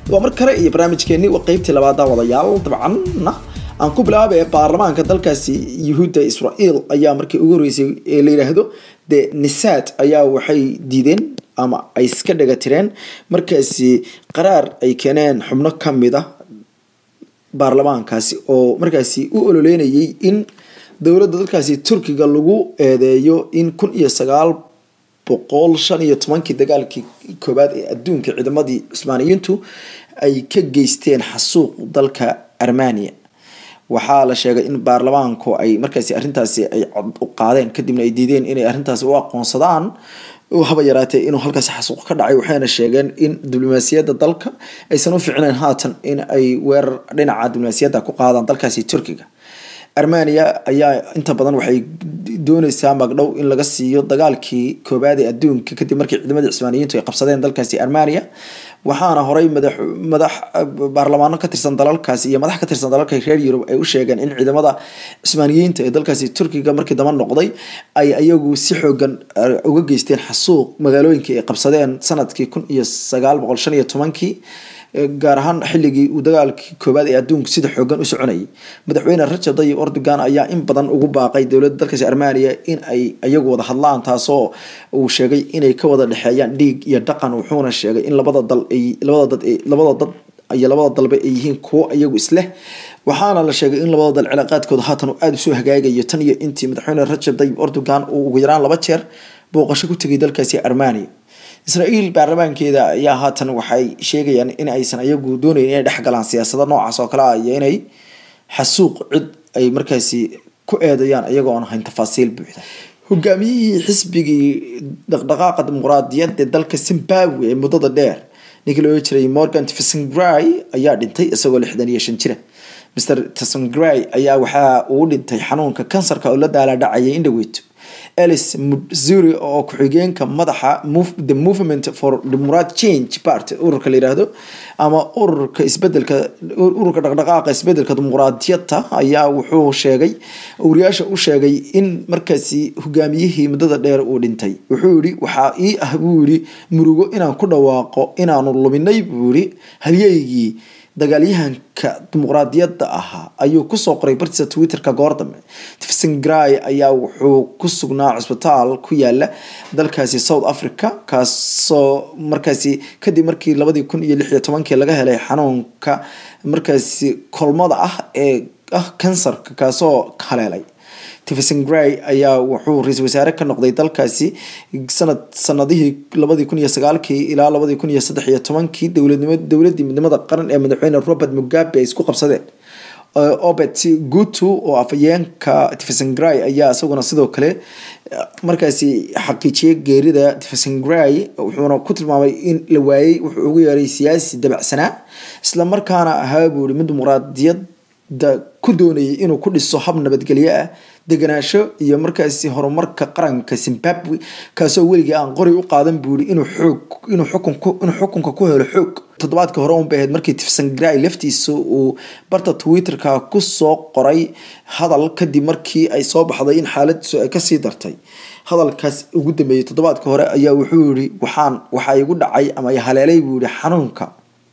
waa mar kale iyo barnaamijkeeni waa qeybtii labaad daawadayaal dabcanna aan ku bilaabay baarlamaanka dalkaasi yuhuudda israel ayaa markii ugu horeysay ee la yidhaahdo de nisad ayaa waxay diideen ama ay iska dhaga tireen markaasi qaraar ay keeneen xubno kamid a baarlamaankaasi oo markaasi u ololeynayay in dowladda dalkaasi turkiga lagu eedeeyo in kun iyo sagaal boqol shan iyo tobankii dagaalkii koowaad ee adduunka ciidamadii cusmaaniyiintu ay ka geysteen xasuuq dalka armania waxaa la sheegay in baarlamaanku ay markaasi arrintaasi ay cod u qaadeen kadibna ay diideen inay arrintaasi u aqoonsadaan haba yaraatee inuu halkaasi xasuuq ka dhacay waxayna sheegeen in diblomaasiyadda dalka aysan u ficnayn haatan in ay weerar dhinaca diblomaasiyadda ku qaadaan dalkaasi turkiga armania ayaa inta badan waxay dooneysaa magdhow in laga siiyo dagaalkii koobaad ee adduunka kadib markii ciidamadii cismaaniyiintu ay qabsadeen dalkaasi armania waxaana horey madax madax baarlamaano ka tirsan dalalkaasi iyo madax ka tirsan dalalka reer yurub ay u sheegeen in ciidamada cismaaniyiinta ee dalkaasi turkiga markii daba noqday ay ayagu si xoogan uga geysteen xasuuq magaalooyinkii ay qabsadeen sanadkii kun iyo sagaal boqol shan iyo tobankii gaar ahaan xilligii uu dagaalkii koowaad ee adduunka sida xoogan u soconayay madaxweyne rajab tayyib erdogan ayaa in badan ugu baaqay dowladda dalkaasi armania in ay iyagu wada hadlaan taasoo uu sheegay inay ka wada dhexeeyaan dhiig iyo dhaqan wuxuuna sheegay in labada dal ay labada dad labada dad iyo labada dalba ay yihiin kuwo iyagu isleh waxaana la sheegay in labada dal cilaaqaadkooda haatan uu aada usoo hagaagayo tan iyo intii madaxweyne rajab tayyib erdogan uu ugu yaraan laba jeer booqasho ku tegay dalkaasi armania israel baarlamaankeeda ayaa haatan waxay sheegayaan in aysan ayagu doonayn inay dhexgalaan siyaasado noocaas oo kale ah iyo inay xasuuq cid ay markaasi ku eedayaan iyagoo aan ahayn tafaasiil buuxda hogaamiyihii xisbigii dhaqdhaqaaqa dimuqraadiyadda dalka zimbabwe ee muddada dheer ninkii loo jiray morgan tsvangrai ayaa dhintay isagoo lixdan iyo shan jira mr tsvangrai ayaa waxaa uu dhintay xanuunka kansarka oo la daaladhacayay indhaweyto alice mudzuri oo ku-xigeenka madaxa the movement for democrat change party ururka la yiraahdo ama ururka isbedelka ururka dhaqdhaqaaqa isbedelka dimuqraadiyadda ayaa wuxuu sheegay wariyaasha u sheegay in markaasi hogaamiyihii muddada dheer uu dhintay wuxuu yihi waxaa ii ah buu yihi murugo inaan ku dhawaaqo inaanu luminay buu yihi halyeygii dagaalyahanka dimuqraadiyadda ahaa ayuu kusoo qoray bartiisa twitterka goor dambe tifsingrai ayaa wuxuu ku sugnaa cusbitaal ku yaala dalkaasi south africa kaasoo markaasi kadib markii labadii kun iyo lix iyo tobankii laga helay xanuunka markaasi kolmada ah ee ah kansarka kaasoo haleelay tifsingray ayaa wuxuu ra-iisul wasaare ka noqday dalkaasi sanad sanadihii labadii kun iyo sagaalkii ilaa labadii kun iyo saddex iyo tobankii dowladnimo dowladii midnimada qaran ee madaxweyne robert mugabe ay isku qabsadeen obet gutu oo afayeenka tifsingray ayaa isaguna sidoo kale markaasi xaqiijiyay geerida tifsingray wuxuuna ku tilmaamay in la waayey wuxuu ugu yeeray siyaasi dabacsanaa islamarkaana ahaa buu yihi mid dimuqraadiyadda ku doonayay inuu ku dhiso hab nabadgelyo ah deganaasho iyo markaasi horumarka qaranka zimbabwe kaasoo weligii aan qori u qaadan buuri inuu xoog inuu xukunku inuu xukunka ku helo xoog toddobaadkii hore unbay ahayd markii tifsangrai laftiisa uu barta twitterka kusoo qoray hadal kadib markii ay soo baxday in xaaladiisu ay kasii dartay hadalkaas ugu dambeeyey toddobaadka hore ayaa wuxuu yihi waxaan waxaa igu dhacay ama haleelay buu yihi xanuunka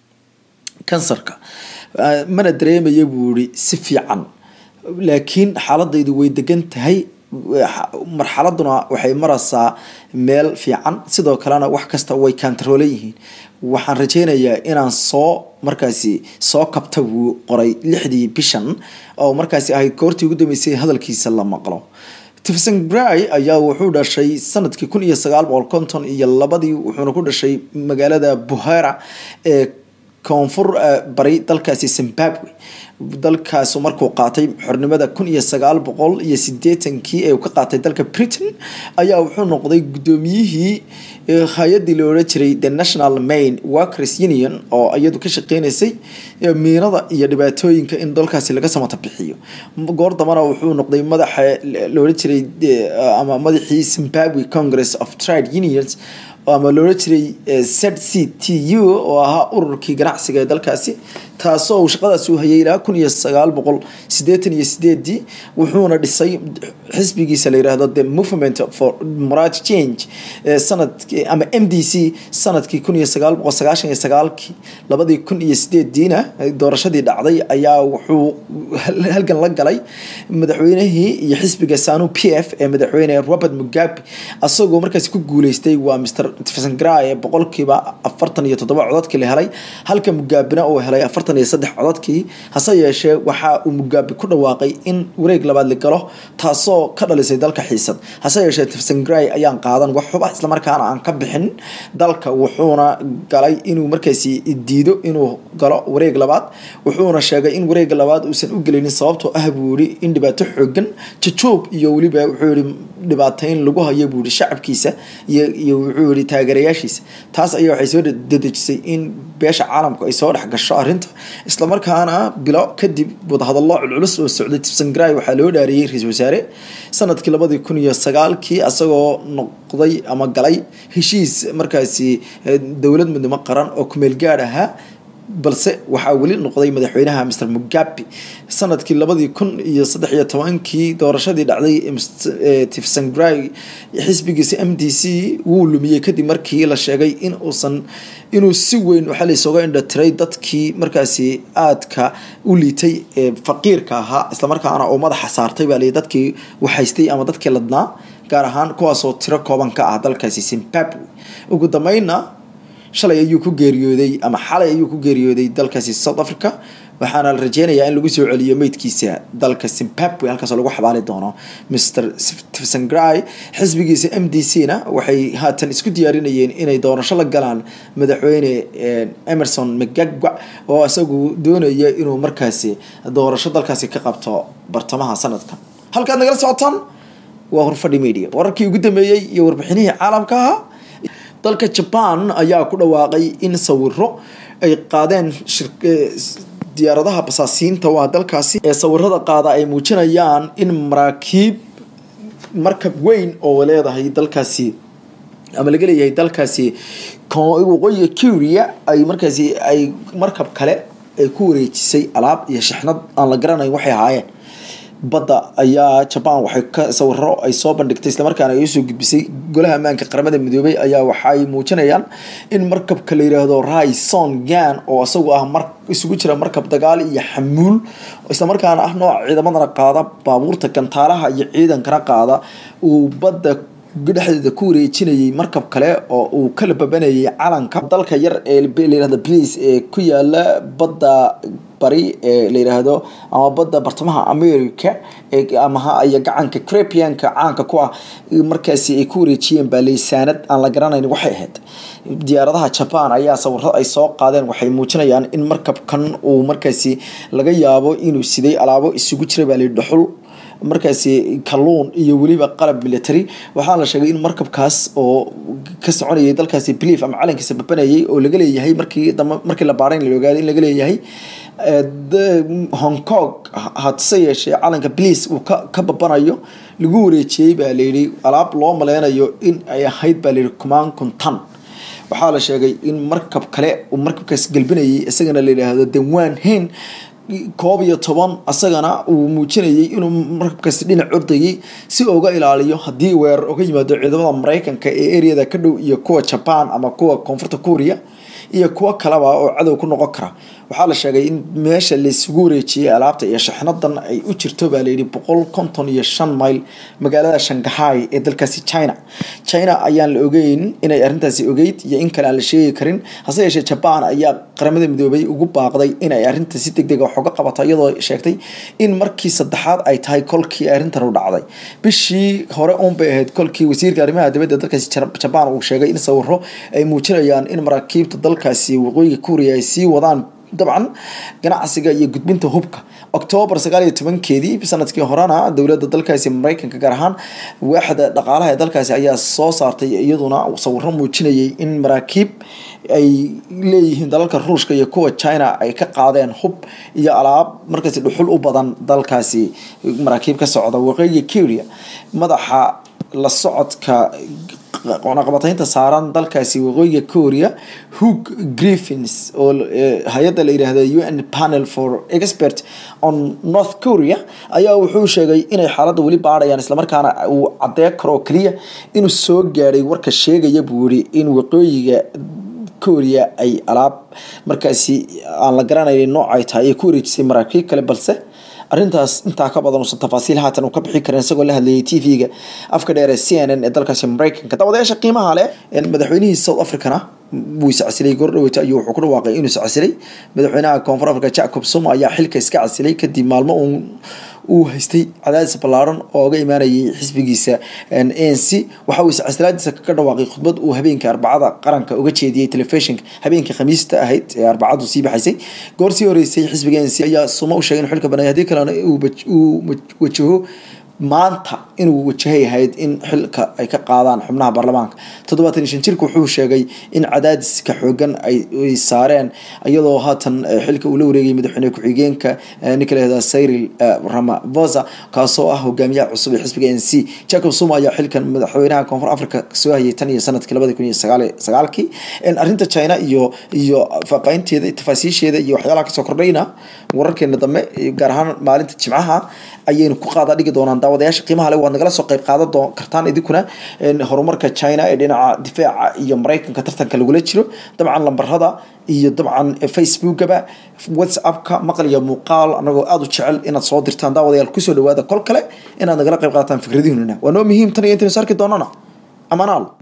kansarka mana dareemaya buu yihi si fiican laakiin xaaladaydu way degan tahay marxaladuna waxay maraysaa meel fiican sidoo kalena wax kasta way kantaroolan yihiin waxaan rajeynayaa inaan soo markaasi soo kabta buu qoray lixdii bishan oo markaasi ahayd goortii ugu dambeysay hadalkiisa la maqlo tifsangrai ayaa wuxuu dhashay sanadkii kun iyo sagaal boqol konton iyo labadii wuxuuna ku dhashay magaalada buhera ee koonfur bari dalkaasi zimbabwe dalkaasu markuu qaatay xornimada kun iyo sagaal boqol iyo sideetankii ee uu ka qaatay dalka britain ayaa wuxuu noqday guddoomiyihii hay-adii la odhan jiray the national main workers union oo iyadu ka shaqeynaysay miinada iyo dhibaatooyinka in dalkaasi laga samata bixiyo goor dambana wuxuu noqday madaxa la odhan jiray ama madaxii zimbabwe congress of trade unions ama loola jiray z c t u oo ahaa ururkii ganacsiga ee dalkaasi taasoo uu shaqadaasi u hayay ilaa kun iyo sagaal boqol sideetan iyo sideedii wuxuuna dhisay xisbigiisa la yidhaahdo the movement for morat change sanadki ama m d c sanadkii kun iyo sagaal boqol sagaashan iyo sagaalkii labadii kun iyo sideediina doorashadii dhacday ayaa wuxuu halgan la galay madaxweynihii iyo xisbiga sanu p f ee madaxweyne robert mugabe asagoo markaasi ku guuleystay waa mr tsangrai boqolkiiba afartan iyo toddoba codadkii la helay halka mugabena uu helay afartan iyo saddex codadkii hase yeeshee waxa uu mugabe ku dhawaaqay in wareeg labaad la galo taasoo ka dhalisay dalka xiisad hase yeeshee tsangrai ayaan qaadan wax xuba islamarkaana aan ka bixin dalka wuxuuna galay inuu markaasi diido inuu galo wareeg labaad wuxuuna sheegay in wareega labaad uusan u gelinin sababtoo ah buu yihi in dhibaato xoogan jajoob iyo weliba wuxuu yihi dhibaateyn lagu hayo buu yihi shacabkiisa iyo wuxuu yihi taageerayaashiisa taas ayaa waxay soo dedejisay in beesha caalamku ay soo dhex gasho arrinta islamarkaana bilo kadib wadahadallo culculus oo socday tsangrai waxaa loo dhaariyey ra-iisul wasaare sanadkii labadii kun iyo sagaalkii asagoo noqday ama galay heshiis markaasi dowlad midnimo qaran oo kumeel gaadh ahaa balse waxaa weli noqday madaxweynaha mr mugabe sanadkii labadii kun iyo saddex iyo tobankii doorashadii dhacday tifsangrai xisbigiisa m d c wuu lumiyey kadib markii la sheegay in uusan inuu si weyn waxaa laysooga indhatiray dadkii markaasi aadka u liitay ee faqiirka ahaa islamarkaana oo madaxa saartay baa lii dadkii waxhaystay ama dadkii ladnaa gaar ahaan kuwaasoo tiro kooban ka ah dalkaasi zimbabwe ugu dambeynna shalay ayuu ku geeriyooday ama xalay ayuu ku geeriyooday dalkaasi south africa waxaana la rajeynayaa in lagu soo celiyo meydkiisa dalka zimbabwe halkaasoo lagu xabaali doono mr tsangrai xisbigiisa m d c na waxay haatan isku diyaarinayeen inay doorasho la galaan madaxweyne emerson mcgagwa oo isagu doonaya inuu markaasi doorasho dalkaasi ka qabto bartamaha sanadka halkaad nagala socotaan waa horfadhi media wararkii ugu dambeeyey iyo warbixinihii caalamka ahaa dalka jaban ayaa ku dhawaaqay in sawiro ay qaadeen diyaaradaha basaasiinta waa dalkaasi ee sawirada qaada ay muujinayaan in maraakiib markab weyn oo leedahay dalkaasi ama laga leeyahay dalkaasi waqooyiga curia ay markaasi ay markab kale ay ku wareejisay alaab iyo shixnad aan la garanayn waxay ahaayeen badda ayaa jaban waxay ka sawiro ay soo bandhigtay islamarkaana ay usoo gudbisay golaha ammaanka qaramada midoobay ayaa waxaay muujinayaan in markabka la yiraahdo raison gan oo isagu ah mar isugu jira markab dagaal iyo xamuul islamarkaana ah nooc ciidamadana qaada baabuurta gantaalaha iyo ciidankana qaada uu badda dhexdeeda ku wareejinayay markab kale oo uu kala babanayay calanka dalka yar ee layirahdo bliis ee ku yaala badda bari ee la yiraahdo ama badda bartamaha america amaha iyo gacanka crepianka caanka ku ah markaasi ay ku wareejiyeen baa leysaanad aan la garanayn waxay ahayd diyaaradaha jaban ayaa sawirada ay soo qaadeen waxay muujinayaan in markabkan uu markaasi laga yaabo inuu siday alaabo isugu jira baa layi dhuxul markaasi kalluun iyo weliba qalab military waxaa la sheegay in markabkaas oo ka soconayay dalkaasi blief ama calankiisa babanayay oo laga leeyahay markii dambe markii la baarayn la ogaaday in laga leeyahay hong kong hadse yeeshee calanka bliis uu ka ka babanayo lagu wareejiyey baa layidhi alaab loo maleynayo in ay ahayd baa layidhi kumaan kuntan waxaa la sheegay in markab kale uu markabkaas gelbinayay isagana la yidhaahdo denwan hen koob iyo toban asagana uu muujinayay inuu markabkaasi dhinac ordayay si uga ilaaliyo haddii weerar uga yimaado ciidamada mareykanka ee areada ka dhow iyo kuwa jaban ama kuwa koonfurta kuuriya iyo kuwo kaleba oo cadow ku noqon kara waxaa la sheegay in meesha laysugu wareejiyey alaabta iyo shaxnadan ay u jirto baa layidhi boqol konton iyo shan mayl magaalada shangahay ee dalkaasi china china ayaan la ogeyn inay arrintaasi ogeyd iyo in kale aan la sheegi karin hase yeeshee jaban ayaa qaramada midoobay ugu baaqday inay arrinta si deg deg wax uga qabato iyadoo sheegtay in markii saddexaad ay tahay kolkii arrintan u dhacday bishii hore uunbay ahayd kolkii wasiirka arrimaha dibadda dalkaasi jaban uu sheegay in sawiro ay muujinayaan in maraakiibta dalkaasi waqooyiga kuuriya ay sii wadaan dabcan ganacsiga iyo gudbinta hubka octoobar sagaal iyo tobankeedii sanadkii horena dowladda dalkaasi mareykanka gaar ahaan waaxda dhaqaalaha ee dalkaasi ayaa soo saartay iyaduna sawiro muujinayay in maraakiib ay leeyihiin dalalka ruushka iyo kuwa china ay ka qaadeen hub iyo alaab markaasi dhuxul u badan dalkaasi maraakiib ka socda waqooyiga curia madaxa la socodka cunaqabataynta saaran dalkaasi waqooyiga korea hug griffins oo hay-adda la yidhaahda u n panel for expert on north korea ayaa wuxuu sheegay inay xaaladda weli baadhayaan islamarkaana uu caddeyn karo oo keliya inuu soo gaadhay warka sheegaya buu yihi in waqooyiga korea ay alaab markaasi aan la garanaynin nooc ay tahay ay ku wareejisay maraakiib kale balse arrintaas intaa ka badan uusan tafaasiil haatan uu ka bixi karin isagoo la hadlayay t v-ga afka dheer ee c n n ee dalkaasi mareykanka daawadayaasha qiimaha leh madaxweynihii south africana wuu iscasilay gordhaweyta ayuu wuxuu ku dhawaaqay inuu iscasilay madaxweynaha koonfur africa jacob zuma ayaa xilka iska casilay kadib maalmo uun uu haystay cadaadis ballaaran oo uga imaanayay xisbigiisa a n c waxa uu iscasilaadiisa kaga dhawaaqay khudbad uu habeenka arbacada qaranka uga jeediyey telefishinka habeenkii khamiista ahayd ee arbacadu sii baxaysay goor sii horeysay xisbiga a n c ayaa suma u sheegay inuu xilka banaya haddii kalena uu wajaho maanta inuu wajahay ahayd in xilka ay ka qaadaan xubnaha baarlamaanka toddobaatan iyo shan jirka wuxuu sheegay in cadaadiska xoogan ay saareen iyadoo haatan xilka uu la wareegayay madaxweyne ku-xigeenka ninka lahahda cyril ramaphosa kaasoo ah hogaamiyaha cusub ee xisbiga n c jacob zuma ayaa xilkan madaxweynaha koonfur africa soo hayay tan iyo sanadkii labadi kun iyo sagaal sagaalkii arrinta china iyo iyo faaqaynteeda tafaasiisheeda iyo waxyaalaha kasoo kordhayna wararkeena dambe gaar ahaan maalinta jimcaha ayaynu ku qaada dhigi doonaan daawadayaasha qiimaha le waad nagala soo qayb qaadan doo kartaan idinkuna horumarka china ee dhinaca difaaca iyo mareykanka tartanka lagula jiro dabcan lambarada iyo dabcan facebookaba whatsappka maqal iyo muuqaal anagoo aada u jecel inaad soo dirtaan daawadayaal kusoo dhawaada kol kale inaad nagala qayb qaataan fikradihiinuna waa noo muhiim tan iyo intaynu sarki doonana amanaal